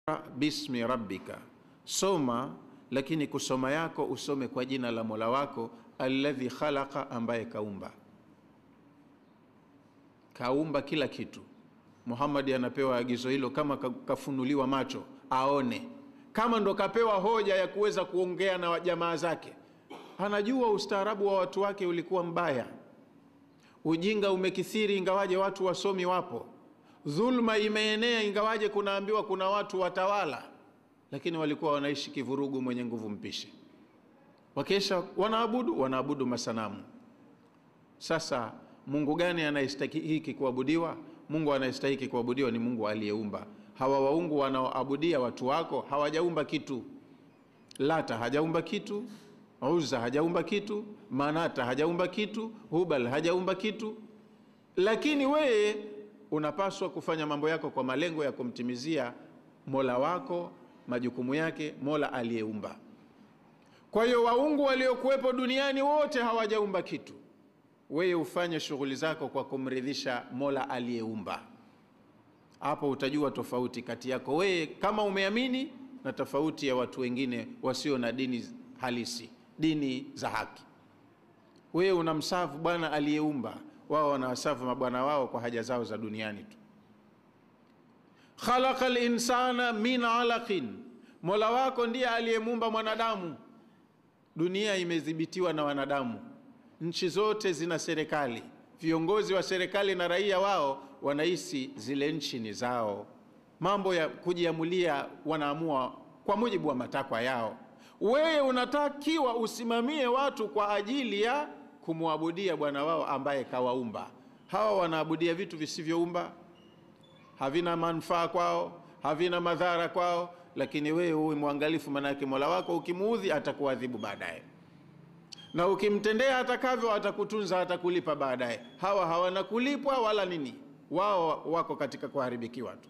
bismi rabbika, soma lakini kusoma yako usome kwa jina la mola wako alladhi khalaqa, ambaye kaumba kaumba kila kitu. Muhammad anapewa agizo hilo kama kafunuliwa macho aone, kama ndo kapewa hoja ya kuweza kuongea na jamaa zake. Anajua ustaarabu wa watu wake ulikuwa mbaya, ujinga umekithiri, ingawaje watu wasomi wapo, dhulma imeenea, ingawaje kunaambiwa kuna watu watawala, lakini walikuwa wanaishi kivurugu, mwenye nguvu mpishe. Wakesha wanaabudu wanaabudu masanamu. Sasa Mungu gani anayestahiki kuabudiwa? Mungu anayestahiki kuabudiwa ni Mungu aliyeumba. Hawa waungu wanaoabudia watu wako hawajaumba kitu. Lata hajaumba kitu, Uzza hajaumba kitu, Manata hajaumba kitu, Hubal hajaumba kitu, lakini wewe unapaswa kufanya mambo yako kwa malengo ya kumtimizia mola wako majukumu yake, mola aliyeumba. Kwa hiyo waungu waliokuwepo duniani wote hawajaumba kitu wewe ufanye shughuli zako kwa kumridhisha mola aliyeumba. Hapo utajua tofauti kati yako wewe kama umeamini na tofauti ya watu wengine wasio na dini halisi, dini za haki. Wewe unamsafu bwana aliyeumba, wao wanawasafu mabwana wao kwa haja zao za duniani tu. khalaqa linsana min alaqin, mola wako ndiye aliyemuumba mwanadamu. Dunia imedhibitiwa na wanadamu nchi zote zina serikali, viongozi wa serikali na raia wao wanahisi zile nchi ni zao. Mambo ya kujiamulia wanaamua kwa mujibu wa matakwa yao. Wewe unatakiwa usimamie watu kwa ajili ya kumwabudia bwana wao ambaye kawaumba. Hawa wanaabudia vitu visivyoumba, havina manufaa kwao, havina madhara kwao, lakini wewe uwe mwangalifu, manake mola wako ukimuudhi atakuadhibu baadaye na ukimtendea atakavyo atakutunza, atakulipa baadaye. Hawa hawana kulipwa wala nini, wao wako katika kuharibikiwa tu.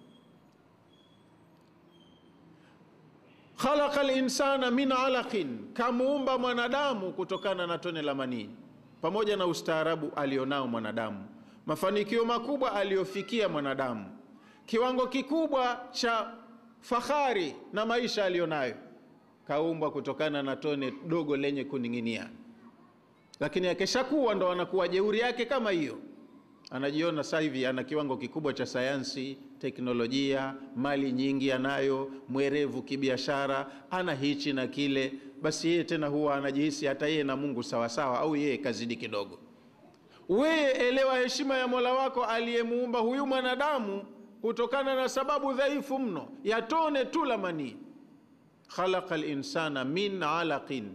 khalaqa linsana min alaqin, kamuumba mwanadamu kutokana na tone la manii. Pamoja na ustaarabu alionao mwanadamu, mafanikio makubwa aliyofikia mwanadamu, kiwango kikubwa cha fahari na maisha aliyonayo, kaumbwa kutokana na tone dogo lenye kuning'inia lakini akishakuwa ndo anakuwa jeuri yake kama hiyo, anajiona sasa hivi ana kiwango kikubwa cha sayansi, teknolojia, mali nyingi anayo, mwerevu kibiashara, ana hichi na kile. Basi yeye tena huwa anajihisi hata yeye na Mungu sawasawa, au yeye kazidi kidogo. Wewe elewa heshima ya Mola wako aliyemuumba huyu mwanadamu kutokana na sababu dhaifu mno ya tone tu la manii. khalaqa linsana min alaqin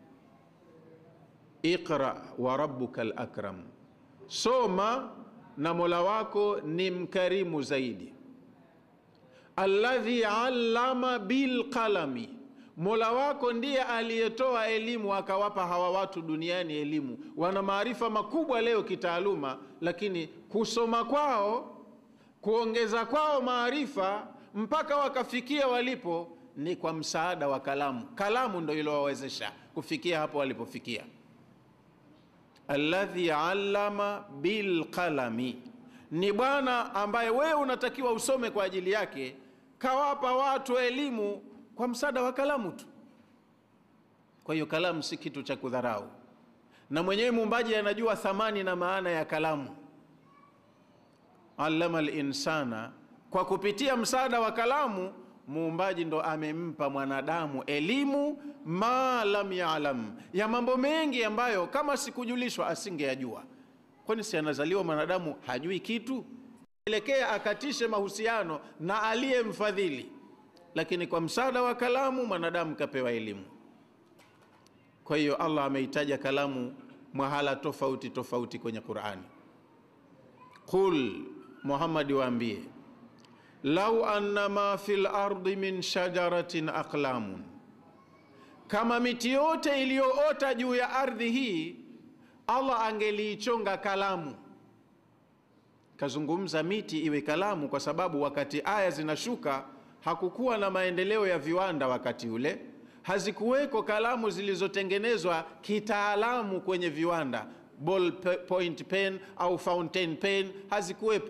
Iqra wa rabbuka al-akram, soma na mola wako ni mkarimu zaidi. Alladhi allama bilqalami, mola wako ndiye aliyetoa elimu akawapa hawa watu duniani elimu. Wana maarifa makubwa leo kitaaluma, lakini kusoma kwao, kuongeza kwao maarifa mpaka wakafikia walipo ni kwa msaada wa kalamu. Kalamu ndo ilowawezesha kufikia hapo walipofikia alladhi allama bilqalami, ni bwana ambaye wewe unatakiwa usome kwa ajili yake, kawapa watu elimu kwa msaada wa kalamu tu. Kwa hiyo kalamu si kitu cha kudharau, na mwenyewe muumbaji anajua thamani na maana ya kalamu. Allama linsana, kwa kupitia msaada wa kalamu muumbaji ndo amempa mwanadamu elimu ma lam yalam, ya mambo mengi ambayo kama sikujulishwa asingeyajua. Kwani si anazaliwa mwanadamu hajui kitu? Elekea akatishe mahusiano na aliyemfadhili, lakini kwa msaada wa kalamu mwanadamu kapewa elimu. Kwa hiyo Allah ameitaja kalamu mahala tofauti tofauti kwenye Qur'ani. Qul, Muhammad waambie lau anna ma fil ardi min shajaratin aqlamun, kama miti yote iliyoota juu ya ardhi hii Allah angeliichonga kalamu. Kazungumza miti iwe kalamu, kwa sababu wakati aya zinashuka hakukuwa na maendeleo ya viwanda wakati ule, hazikuweko kalamu zilizotengenezwa kitaalamu kwenye viwanda, ball point pen au fountain pen hazikuwepo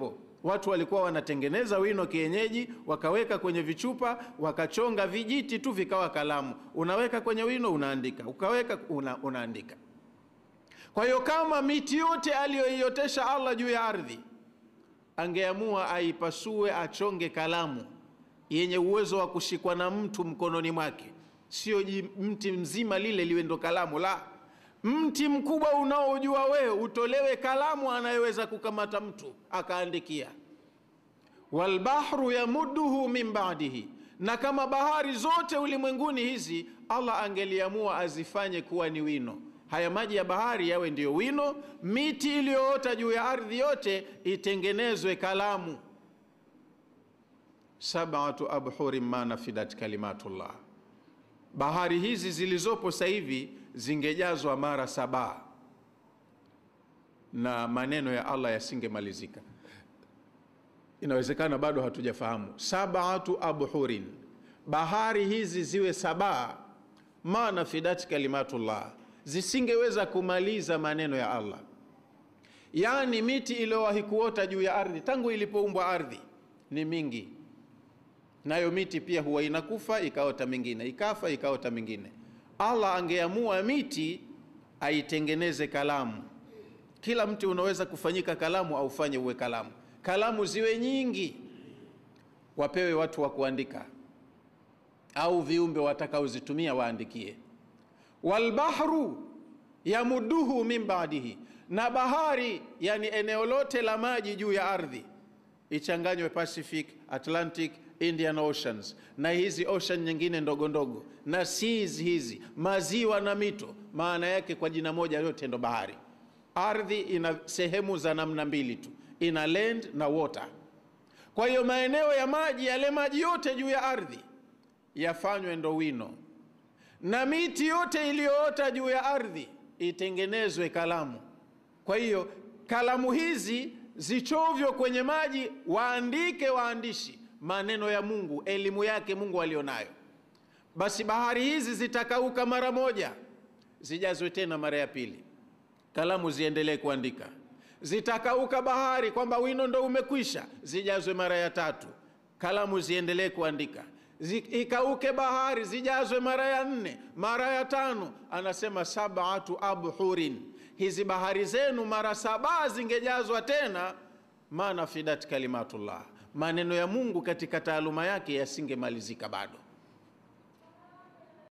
Watu walikuwa wanatengeneza wino kienyeji, wakaweka kwenye vichupa, wakachonga vijiti tu vikawa kalamu. Unaweka kwenye wino, unaandika, ukaweka una, unaandika. Kwa hiyo kama miti yote aliyoiotesha Allah juu ya ardhi angeamua aipasue, achonge kalamu yenye uwezo wa kushikwa na mtu mkononi mwake, sio mti mzima lile liwe ndo kalamu la mti mkubwa unaojua wewe utolewe kalamu anayeweza kukamata mtu akaandikia. Walbahru yamudduhu min ba'dihi, na kama bahari zote ulimwenguni hizi Allah angeliamua azifanye kuwa ni wino, haya maji ya bahari yawe ndiyo wino, miti iliyoota juu ya ardhi yote itengenezwe kalamu. Sab'atu abhurin ma nafidat kalimatullah, bahari hizi zilizopo sasa hivi zingejazwa mara saba na maneno ya Allah yasingemalizika. Inawezekana bado hatujafahamu. Sabatu abhurin, bahari hizi ziwe saba, ma nafidat kalimatullah, zisingeweza kumaliza maneno ya Allah. Yaani miti iliyowahi kuota juu ya ardhi tangu ilipoumbwa ardhi ni mingi, nayo miti pia huwa inakufa ikaota mingine, ikafa ikaota mingine. Allah angeamua miti aitengeneze kalamu. Kila mti unaweza kufanyika kalamu, au fanye uwe kalamu. Kalamu ziwe nyingi, wapewe watu wa kuandika, au viumbe watakaozitumia waandikie. Walbahru yamuduhu min ba'dihi, na bahari, yani eneo lote la maji juu ya ardhi ichanganywe Pacific, Atlantic, Indian Oceans na hizi ocean nyingine ndogo ndogo na seas hizi maziwa na mito, maana yake kwa jina moja yote ndo bahari. Ardhi ina sehemu za namna mbili tu, ina land na water. Kwa hiyo maeneo ya maji, yale maji yote juu ya ardhi yafanywe ndo wino, na miti yote iliyoota juu ya ardhi itengenezwe kalamu. Kwa hiyo kalamu hizi zichovyo kwenye maji, waandike waandishi maneno ya Mungu, elimu yake Mungu alionayo. Basi bahari hizi zitakauka mara moja, zijazwe tena mara ya pili, kalamu ziendelee kuandika. Zitakauka bahari kwamba wino ndo umekwisha, zijazwe mara ya tatu, kalamu ziendelee kuandika. Ikauke bahari, zijazwe mara ya nne, mara ya tano. Anasema sabatu abhurin, hizi bahari zenu mara saba zingejazwa tena, ma nafidat kalimatullah maneno ya Mungu katika taaluma yake yasingemalizika bado.